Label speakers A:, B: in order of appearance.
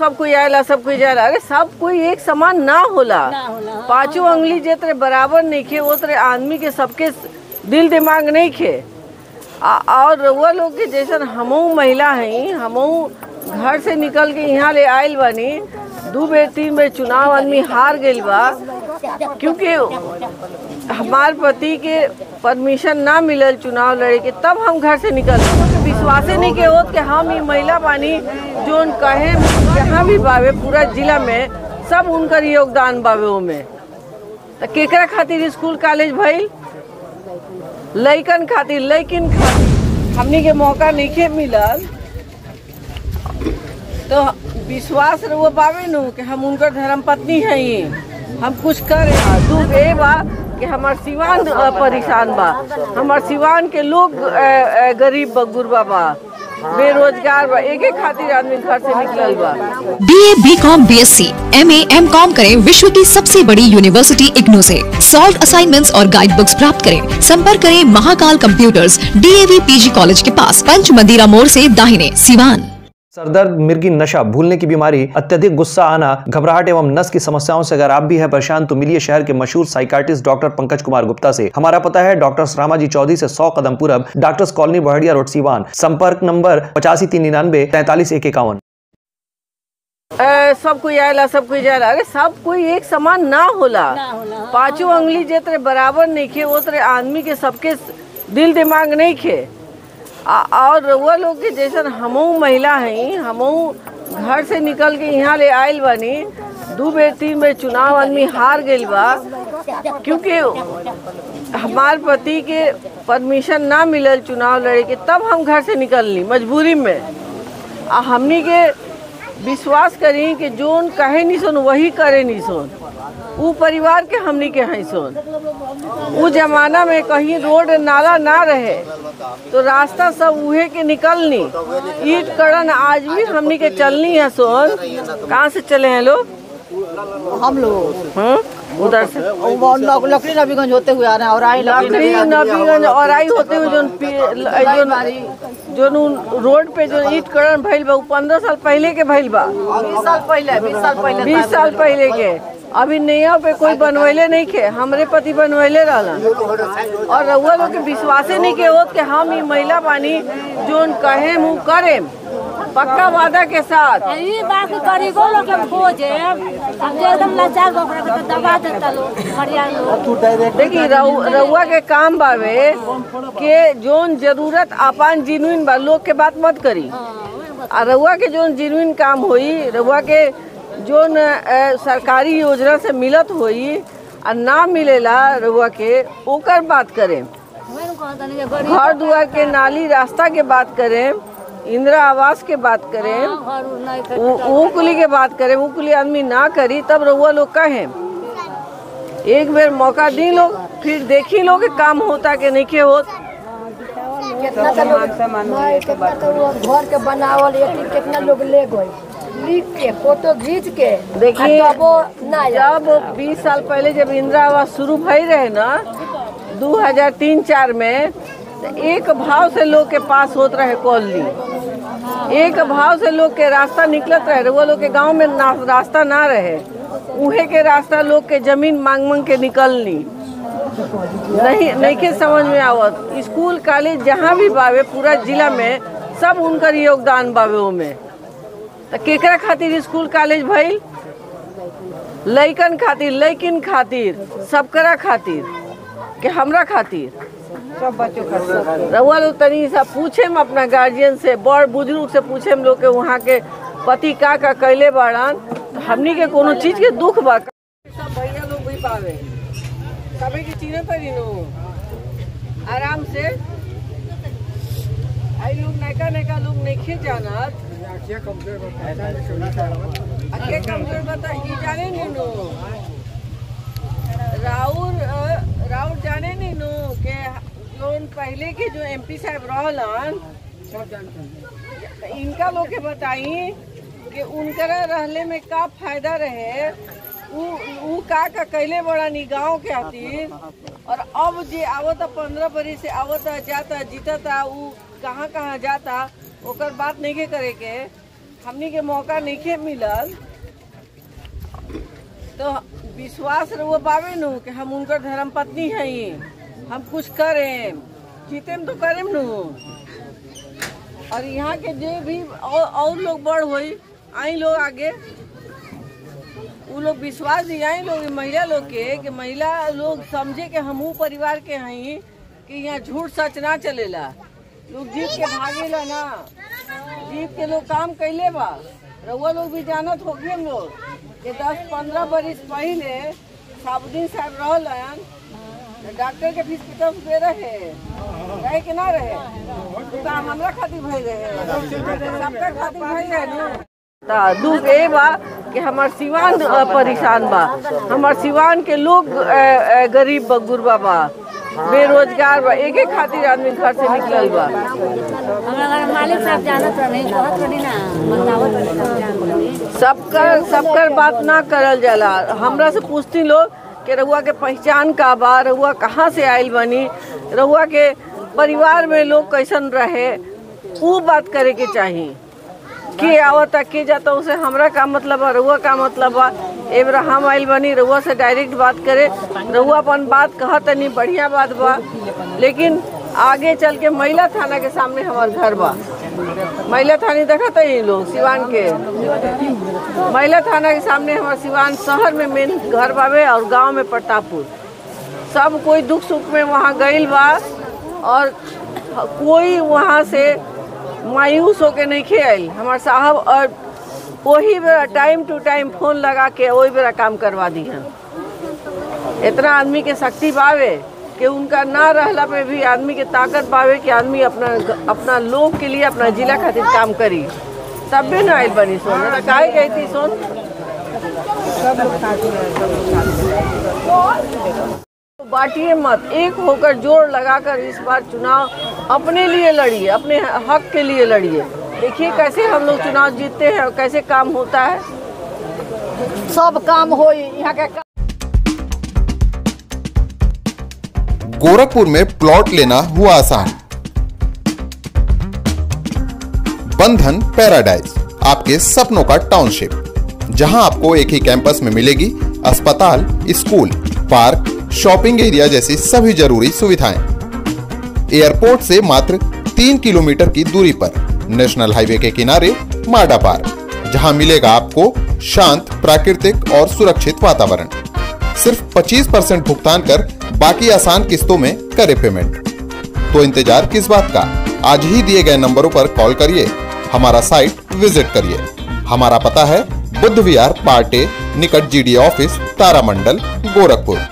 A: सब कोई आएला सब कोई जाएला अरे सब कोई एक समान ना होला
B: ना होला
A: पांचों उंगली जेतरे बराबर नहीं खे वो तरे आदमी के सबके दिल दिमाग नहीं खे आ- और वो लोग के जैसन हमहू महिला हई हमहू घर से निकल के यहाँ ले आयल बानी दू बेर तीन बेर चुनाव आदमी हार गइल बा क्योंकि हमार पति के परमिशन ना मिलल चुनाव लड़े के तब हम घर से निकल विश्वासे नहीं के होत कि हम ही महिला बानी जोन कहे जहाँ भी बावे पूरा जिला में सब उनकर योगदान बावे ओमे त केकरा खातिर स्कूल कॉलेज भइल लइकन खातिर लइकिन खातिर हमनी के मौका नहीं मिलल तो विश्वास रहो बावे नु कि हम उनकर धर्म पत्नी हई हम कुछ करे दुख ए बा कि हमार सिवान अ, परेशान बा हमार सिवान के लोग अ, अ, गरीब बा गुरबा बा बेरोजगार बा एक एक खातिर आदमी घर से निकलल बा
C: B A B com B S C M A M com करें विश्व की सबसे बड़ी यूनिवर्सिटी इग्नू से सॉल्व असाइनमेंट्स और गाइड बुक्स प्राप्त करें संपर्क करें Mahakal computers DAV PG college के पास पंच मंदिरा मोड़ से दाहिने सिवान
D: सरदर्द मिर्गी नशा भूलने की बीमारी अत्यधिक गुस्सा आना घबराहट एवं नस की समस्याओं से अगर आप भी हैं परेशान तो मिलिए शहर के मशहूर साइकार्टिस्ट डॉक्टर पंकज कुमार गुप्ता से हमारा पता है डॉक्टर रामाजी चौधरी से 100 कदम पूरब doctors colony Baharia road Siwan संपर्क नंबर पचासी तीन निन्यानवे तैतालीस एक इक्यावन
A: अ, सब कोई आएला सब कोई जाएला अरे सब कोई एक समान ना होला
B: ना होला
A: पांचों उंगली जेतरे बराबर नहीं खे वो तरे आदमी के सबके दिल दिमाग नहीं खे आ- और वो लोग के जैसन हमहू महिला हई हमहू घर से निकल के यहाँ ले आयल बानी दू बेर तीन बेर चुनाव आदमी हार गइल बा क्योंकि हमार पति के परमिशन ना मिलल चुनाव लड़े के तब हम घर से निकलनी मजबूरी में आ हमनी के विश्वास करी कि जोन कहे नहीं सुन वही करे नहीं सुन उ परिवार के हमनी के हैं सुन उ जमाना में कहीं रोड नाला ना रहे तो रास्ता सब उहे के निकलनी ईट कड़न आज भी हमनी के चलनी है सोन कहाँ से चले हैं लोग
E: हम लोग
A: हम्म उधर से
E: वो नौ- लकड़ी नबीगंज होते हुए आ रहे हैं और आई
A: लकड़ी नबीगंज और आई होते हुए जोन पी- जोन जोन उ रोड पे जो ईट कड़न भइल बा उ पंद्रह साल पहले के भइल बा
E: बीस साल पहले बीस साल पहले
A: बीस साल पहले के अभी नैया पे कोई बनवैले नहीं खे हमरे पति बनवैले रहलन और रउआ लोग के विश्वासे नहीं के होत कि हम ही महिला बानी जोन कहे मुँह करे पक्का वादा के साथ
B: ये बाकी गरीबों लोग के खोजे अब जो एकदम लाचार बकरा के तो दबा देता लोग बढ़िया लोग
A: देखी रउ- रउआ के काम बावे के जोन जरूरत आपन जिनुइन बा लोग के बात मत करी आ रउआ के जोन जिनुइन काम होई रउआ के जोन अ, सरकारी योजना से मिलत होई आ ना मिलेला रउआ के ओकर बात करें
B: मैंने कहा था कि गरीब
A: घर दुआर के नाली रास्ता के बात करें इंदिरा आवास के बात करें
B: घर उर नहीं कर
A: उ- ऊ कुली के बात करें वो कुली आदमी ना करी तब रउआ लोग कहें एक बेर मौका दी लोग फिर देखी लोग कि काम होता कि नहीं के होत
E: कितना तो लोग नहीं, कितना तो वो घर के बनावल एक कितना लोग ले गए लिख के फोटो खींच के
A: देखिए,
E: आ तब वो ना आया।
A: जब 20 साल पहले जब इंदिरा आवास शुरू भई रहे ना 2003-4 में तो एक भाव से लोग के पास होत रहे कॉलोनी एक भाव से लोग के रास्ता निकलत रहे वो लोग के गांव में ना, रास्ता ना रहे उहे के रास्ता लोग के जमीन मांग मांग के निकलनी नहीं नहीं के समझ में आवत स्कूल कॉलेज जहाँ भी बावे पूरा जिला में सब उनकर योगदान बावे ओमे तो केकरा खातिर स्कूल कॉलेज भइल लइकन खातिर लइकिन खातिर सबकरा खातिर कि हमरा खातिर सब बच्चों खातिर रउआ लोग तनी सा पूछे हम अपना गार्जियन से बड़ बुजुर्ग से पूछे हम लोग के वहाँ के पति का का कैले बाड़न तो हमनी के कोनो चीज के दुख बा सब भैया लोग भी पावे सभी के चीने पड़ी नो आराम से आई लोग नैका नैका लोग नहीं जानत आखे कमजोर बता ई जाने नहीं नो राउर अ, राउर जाने नहीं नो के जोन पहले के जो एमपी साहब रहलन इनका लोग के बताई कि उनकरा रहले में का फायदा रहे उ उ का का कैले बड़ा नी गाँव के खातिर और अब जे आवता पंद्रह बरी से आवता जाता जीतता उ कहाँ कहाँ जाता ओकर बात नहीं के करे के हमनी के मौका नहीं मिलल तो विश्वास रहो बाबे नु कि हम उनकर धर्म पत्नी हई हम कुछ करें जीतेम तो करेम नु और यहाँ के जो भी और, और लोग बड़ होई आई लोग आगे वो लोग विश्वास दियाई लोग महिला लोग के कि महिला लोग समझे कि हमहू परिवार के हई कि यहाँ झूठ सच ना चलेला लोग जीत के भागेला ना जीत के लोग काम कैले बा रउआ लोग भी जानत होगी हम लोग कि दस पंद्रह बरिस पहले साबुद्दीन साहब रहलन डॉक्टर के फीस कितना दे रहे रहे कि ना रहे तो काम हमरा खातिर भई रहे सबका खातिर भई रहे नु ता दुख ए बा कि हमार सिवान अ, परेशान बा हमार सिवान के लोग अ, अ, गरीब बा गुरबा बा बेरोजगार बा एक एक खातिर आदमी घर से निकलल बा
B: हमरा घर मालिक साहब जानत रही कहत रही ना बतावत रही सब जान रही
A: सबकर सबकर बात ना करल जाला हमरा से पूछती लोग कि रउआ के पहचान का बा रउआ कहाँ से आइल बनी रउआ के परिवार में लोग कैसन रहे वो बात करे के चाही के आवता के जाता उसे हमरा का मतलब बा रउआ का मतलब बा एबरा हम आइल बनी रउआ से डायरेक्ट बात करे रउआ अपन बात कहत तनी बढ़िया बात बा लेकिन आगे चल के महिला थाना के सामने हमार घर बा महिला थाने देखत है ये लोग सिवान के महिला थाना के सामने हमारे सिवान शहर में मेन घर बावे और गांव में प्रतापपुर सब कोई दुख सुख में वहाँ गइल बा और कोई वहाँ से मायूस होके नहीं खे आइल हमार साहब और वही बेरा टाइम टू टाइम फोन लगा के वही बेरा काम करवा दी हैं इतना आदमी के शक्ति बावे कि उनका ना रहला पे भी आदमी के ताकत पावे कि आदमी अपना अपना लोग के लिए अपना जिला खातिर काम करी तब भी ना आइल बनी सोन नहीं तो काहे गई थी सोन बांटिए मत एक होकर जोर लगाकर इस बार चुनाव अपने लिए लड़िए अपने हक के लिए लड़िए देखिए कैसे हम लोग चुनाव जीतते हैं और कैसे काम होता है सब काम हो यहाँ का
F: गोरखपुर में प्लॉट लेना हुआ आसान बंधन पैराडाइज आपके सपनों का टाउनशिप जहां आपको एक ही कैंपस में मिलेगी अस्पताल स्कूल पार्क शॉपिंग एरिया जैसी सभी जरूरी सुविधाएं एयरपोर्ट से मात्र तीन किलोमीटर की दूरी पर नेशनल हाईवे के किनारे माडा पार्क जहां मिलेगा आपको शांत प्राकृतिक और सुरक्षित वातावरण सिर्फ 25 परसेंट भुगतान कर बाकी आसान किस्तों में करे पेमेंट तो इंतजार किस बात का आज ही दिए गए नंबरों पर कॉल करिए हमारा साइट विजिट करिए हमारा पता है बुद्ध विहार पार्टे निकट जीडी ऑफिस तारामंडल गोरखपुर